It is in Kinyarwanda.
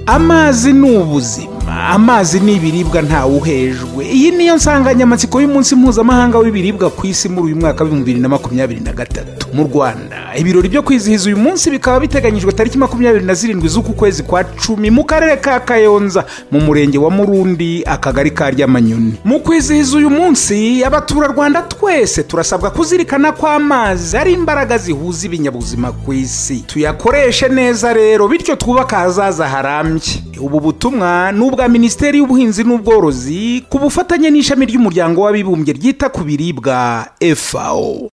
amazi ni ubuzima amazi ni ibiribwa ntawuhejwe iyi niyo nsanganyamatsiko y'umunsi mpuzamahanga w'ibiribwa ku isi muri uyu mwaka w'ibihumbi bibiri na makumyabiri na gatatu mu rwanda ibirori byo kwizihiza uyu munsi bikaba biteganyijwe tariki makumyabiri na zirindwi z'uku kwezi kwa cumi mu karere ka kayonza mu murenge wa murundi akagari ka ryamanyoni mu kwizihiza uyu munsi abaturarwanda twese turasabwa kuzirikana ko amazi ari imbaraga zihuza ibinyabuzima ku isi tuyakoreshe neza rero bityo twubake ahazaza harambye ubu butumwa ni ubwa minisiteri y'ubuhinzi n'ubworozi ku bufatanye n'ishami ry'umuryango w'abibumbye ryita ku biribwa fao